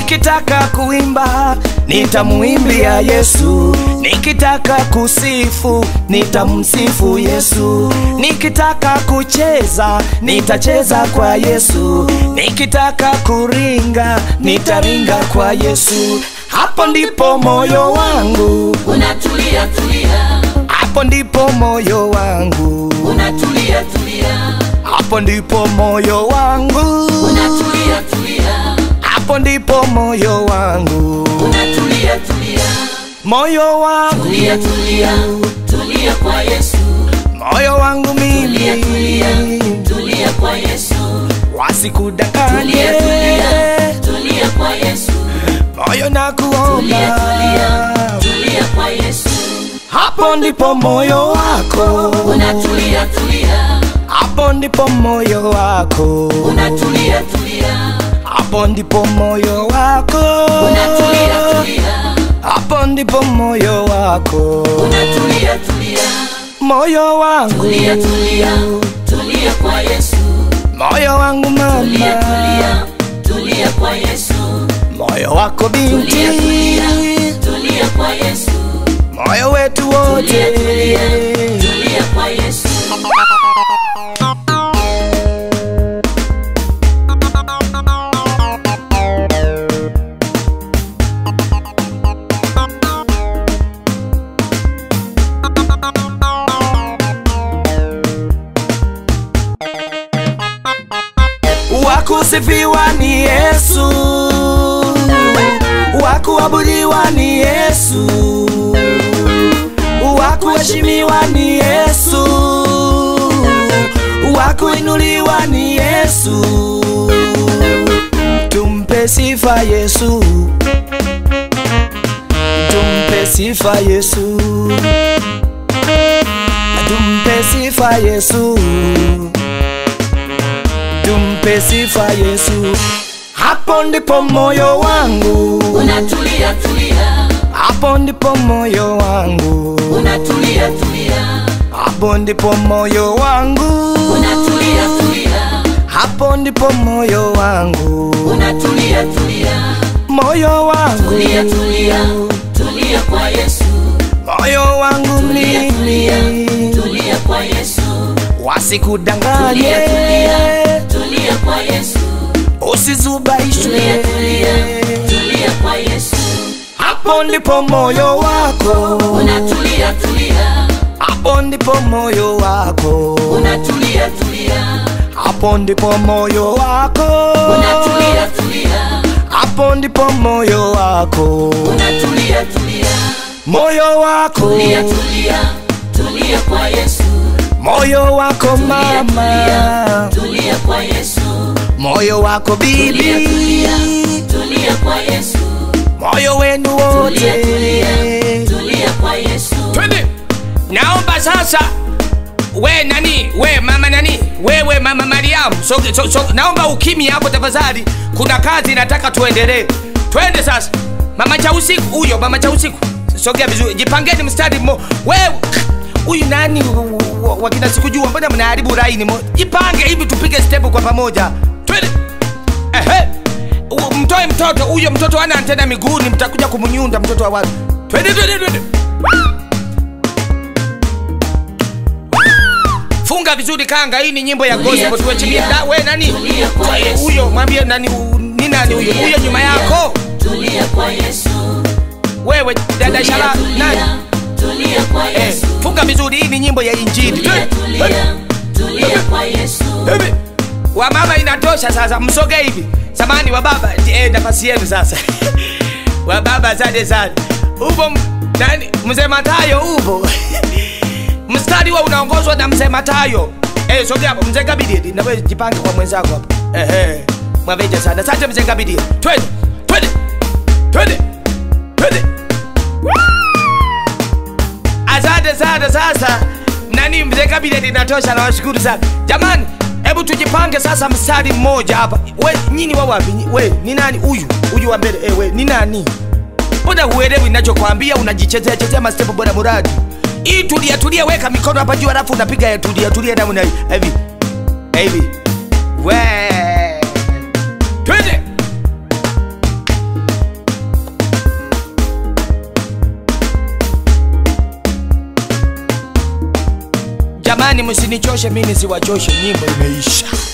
nikitaka kuimba nitamuimbia Yesu, nikitaka kusifu nitamsifu Yesu, nikitaka kucheza nitacheza kwa Yesu, nikitaka kuringa nitaringa kwa Yesu. Hapo ndipo moyo wangu, unatulia tulia hapo ndipo moyo wangu, unatulia tulia hapo ndipo moyo wangu, unatulia tulia hapo ndipo moyo wangu, unatulia tulia moyo wangu, tulia tulia tulia kwa Yesu moyo wangu tulia tulia mimi tulia kwa Yesu wasikudanganye, tulia tulia tulia kwa Yesu moyo na kuomba, tulia tulia tulia kwa Yesu hapo ndipo moyo wako, unatulia tulia hapo ndipo moyo wako, unatulia tulia hapo ndipo moyo wako, unatulia tulia hapo ndipo moyo wako, unatulia tulia moyo wangu, tulia tulia tulia kwa Yesu moyo wangu tulia mama, tulia tulia kwa Yesu moyo wako binti, tulia tulia tulia kwa Yesu moyo wetu wote, tulia tulia tulia kwa Yesu wakusifiwa ni Yesu, wakuabudiwa ni Yesu, wakuheshimiwa ni Yesu, wakuinuliwa ni Yesu. Tumpe sifa Yesu, tumpe sifa Yesu, tumpe sifa Yesu tumpe sifa Yesu. Hapo ndipo moyo wangu, unatulia tulia hapo ndipo moyo wangu, unatulia tulia hapo ndipo moyo wangu, unatulia tulia hapo ndipo moyo wangu, unatulia tulia moyo wangu, tulia tulia tulia kwa Yesu moyo wangu tulia tulia mimi, tulia kwa Yesu wasikudanganye, tulia tulia tulia kwa Yesu usizubaishwe. tulia tulia tulia kwa Yesu Hapo ndipo moyo wako, unatulia tulia hapo ndipo moyo wako, unatulia tulia hapo ndipo moyo wako, unatulia tulia hapo ndipo moyo wako, unatulia tulia moyo wako, tulia tulia tulia kwa Yesu moyo wako tulia tulia mama, tulia kwa Yesu moyo wako tulia bibi, tulia tulia kwa Yesu moyo wenu tulia wote. tulia tulia kwa Yesu twende naomba sasa we nani we mama nani wewe mama mariamu so, so, so, naomba ukimi hapo tafadhali kuna kazi nataka tuendelee twende sasa mama cha usiku huyo mama cha usiku sogea vizuri jipangeni mstari mmo wewe huyu nani wa- wa- wakina sikujua mbona mnaharibu laini mo jipange hivi tupige step kwa pamoja twende ehe U- mtoe mtoto huyo mtoto ana antena miguuni mtakuja kumnyunda mtoto wa watu twende twende twende funga vizuri kanga hii ni nyimbo ya Tulia, gospel tuwechimie tulia. Da- we nani Tulia kwa Eh, Yesu. huyo mwambie nani u- ni nani huyo huyo nyuma yako tulia kwa Yesu wewe dada tulia shala nani tulia tulia kwa eh, Yesu funga vizuri hii ni nyimbo ya injili tulia Twende. tulia tulia kwa Yesu Hivi. wa mama inatosha sasa msoge hivi samani wa baba eh, nafasi yenu sasa wa baba asante sana upo m- nani mzee matayo upo mstari wa unaongozwa na mzee matayo eh, sogea hapo mzee kabidi nawe jipange kwa mwenzako hapo ehe mwaveja sana asante mzee kabidi twende twende twende twende asante sana sasa nani mzee kabineti inatosha nawashukuru sana jamani hebu tujipange sasa mstari mmoja hapa we nyini wa wapi Nyi- we ni nani huyu huyu wa mbele eh, we ni nani mbona huelewi ninachokwambia unajichezea chezea mastepu bora muradi hii tulia tulia weka mikono hapa juu alafu unapiga ya tulia tulia namna hii hivi hivi we twende jamani msinichoshe mi nisiwachoshe nyimbo imeisha